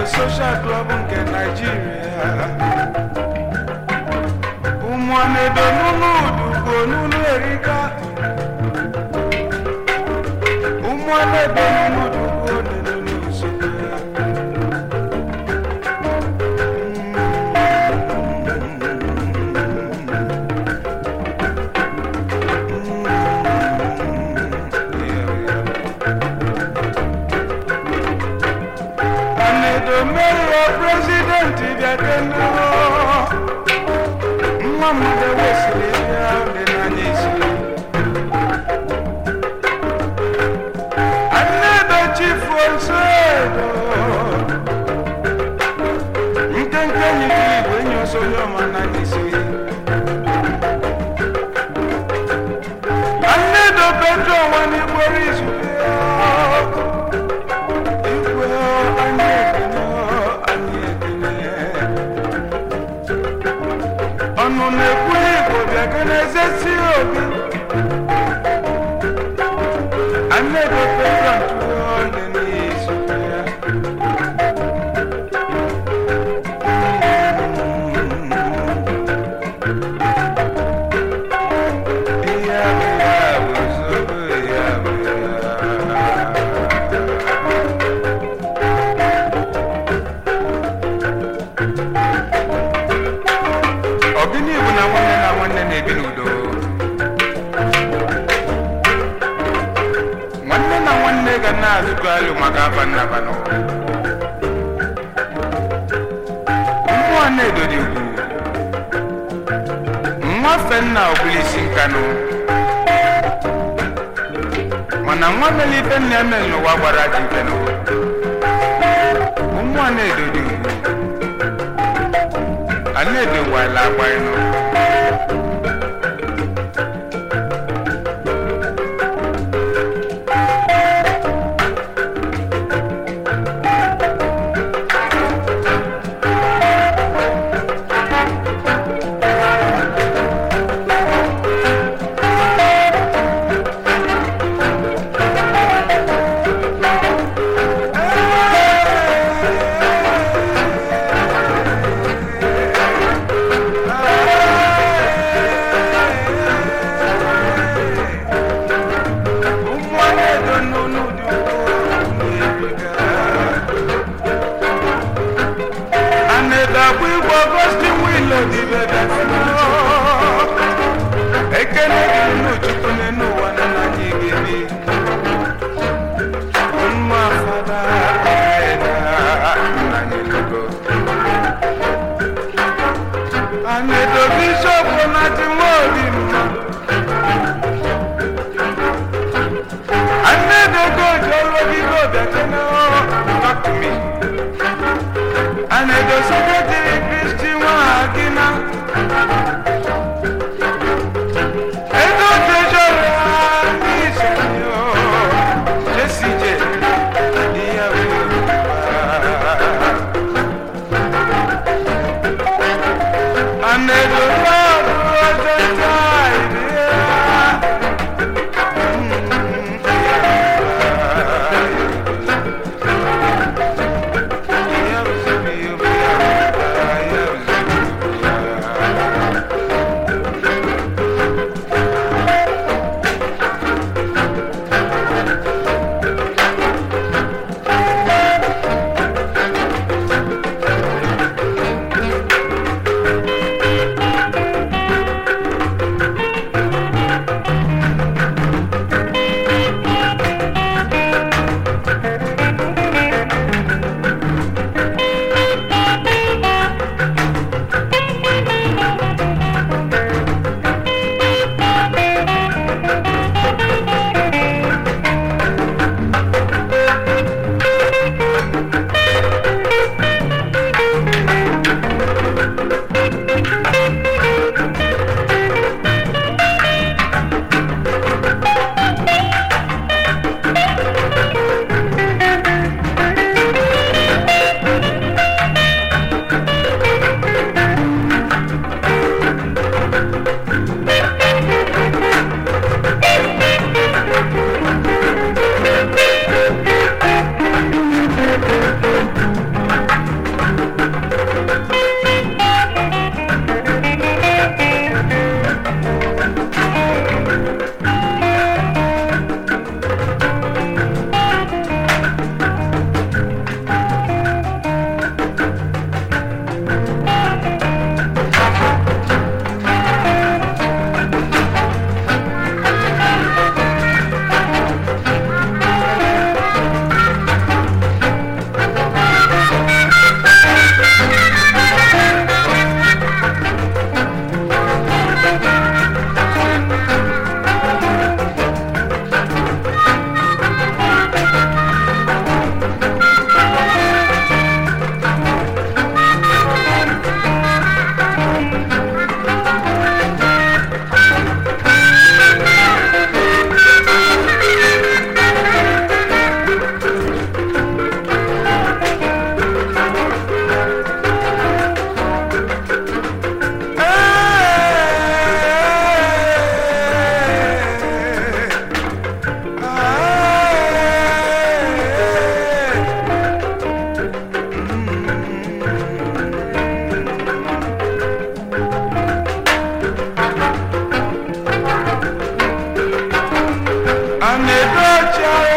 Social Club nke Nigeria ụmụanedo n'ụlọ udugo n'ụlọ erika ụmụanedo n'ụlọ udugo n'ụlọ nsogbu Anedo mere prezidenti bịa kenu nwa mmadụ wesịrị bịa dị n'anya isi Anedo chifu osedo nkenke nyiri igwe nye ọsọ onye ọma n'anya isi Anedo petro nwanyị gboro izu igwe anyị ekene anyị ekene ọnụ na-ekwu igbo bịa ka na-ezesi obi Anedo petro ntụọ dị n'izu ya Ọgịnị bụ na nwanne na nwanne na-ebi n'udo nwanne na nwanne ga na-azụkọ alụ maka afa nnabanụ mmụọ na-edo dị ugwu nwafe nna ọbụlisi nkanụ mana nwa mere ife nna eme n'ụwa gbara ji ifenụ mmụọ na-edo dị ugwu a na-edowala agba ịnụ Ah! a na-edo ọchịagha